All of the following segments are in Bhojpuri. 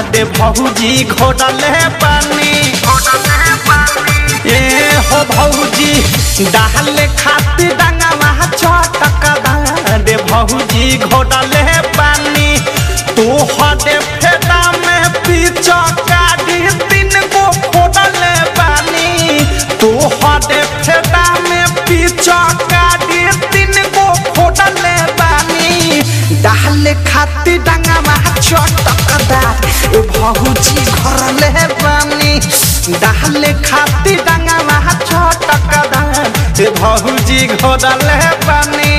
दे भौजी घोड़ले पानी ए हो भौजी डाले खातिर डंगवा चटक दे भौजी घोड़ले पानी तू हदे फेदा में पीछा काटी तीन गो फोड़ले पानी तू हदे फेदा में पीछा काटी तीन गो फोड़ले पानी डाले खातिर डंगवा चटकदार ए भौजी घरले पानी डाले खातिर डंगवा चटकदार ए भौजी घोड़ले पानी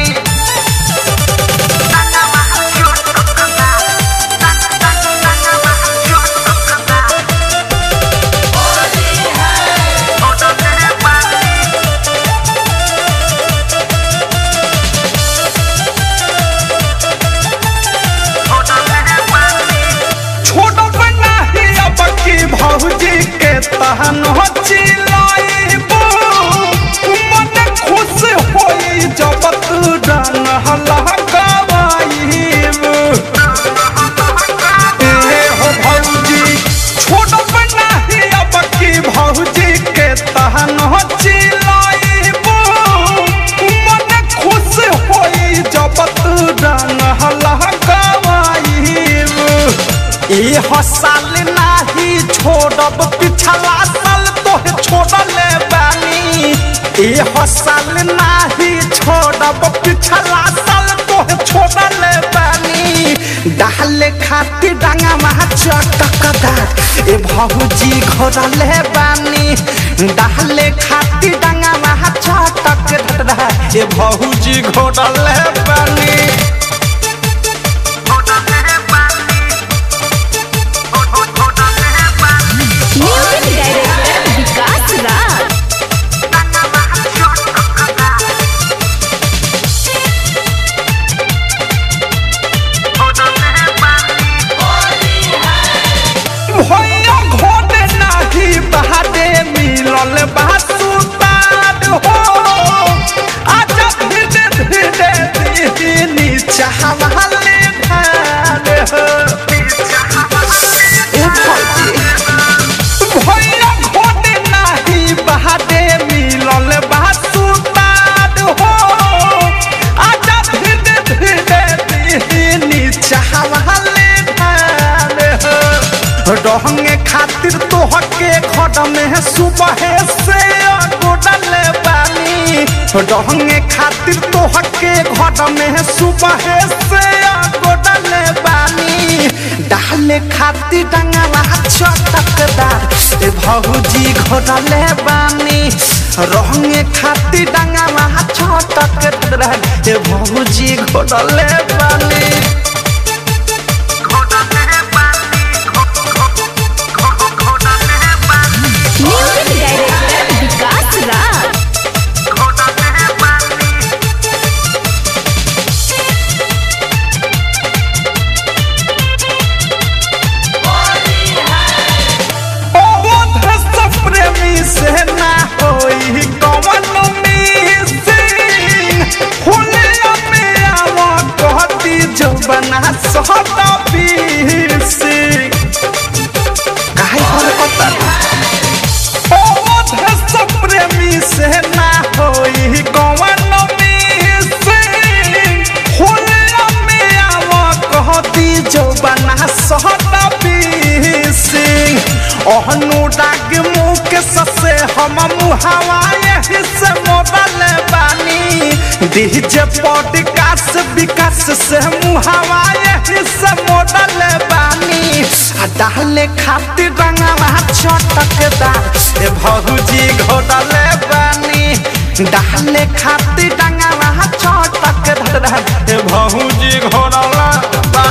छोड़ बना ही अब की भौजी के तहन हो चिलाइबो मन खुश होई जब तू डन हला गवाइबो ए हो भौजी छोड़ बना ही अब की भौजी के तहन हो चिलाइबो मन खुश होई जब तू डन हला गवाइबो ए हसाल नाही छोड़ब पिछला साल तोहे छोड़ले बानी ए हसाल नाही छोड़ब पिछला साल तोहे छोड़ले बानी डाले खातिर डांगा महा चटकदार ए भौजी घोड़ले बानी डाले खातिर डांगा महा चटकदार ए भौजी घोड़ले बानी म्यूजिक डायरेक्टर विकास राज भैया घोड़े नाही बहादे मिलल बासुतार हो आजा धीरे धीरे दीनी चाहवाले धार हो ए भौजी भैया घोड़े नाही बहादे मिलल बासुतार हो आजा धीरे धीरे दीनी चाहवाले धार हो रहंगे खातिर तोहके खड में सुबह से गोडले बानी रहंगे खातिर तोहके खड में सुबह से गोडले बानी डाले खातिर डंगला चटकदार ए भौजी घोडले बानी रहंगे खातिर डंगला चटकदार ए भौजी घोडले बानी म्यूजिक डायरेक्टर विकास राज अवध से प्रेमी से ना होई कवन मिसिंग हुलिया में आवा कहती जो बना सहता पीसी काहे पर पता अवध से प्रेमी से ना होई कवन मिसिंग हुलिया में आवा कहती जो बना सहता पीसी अनुराग मुख ससे हम मुहावा यही से मोबाइल बानी डीजे पॉडकास्ट विकास से मुहावा यही से मोबाइल बानी आ डाले खातिर रंगवा चटकदार ए भौजी घोड़ले बानी डाले खातिर रंगवा चटकदार ए भौजी घोड़ला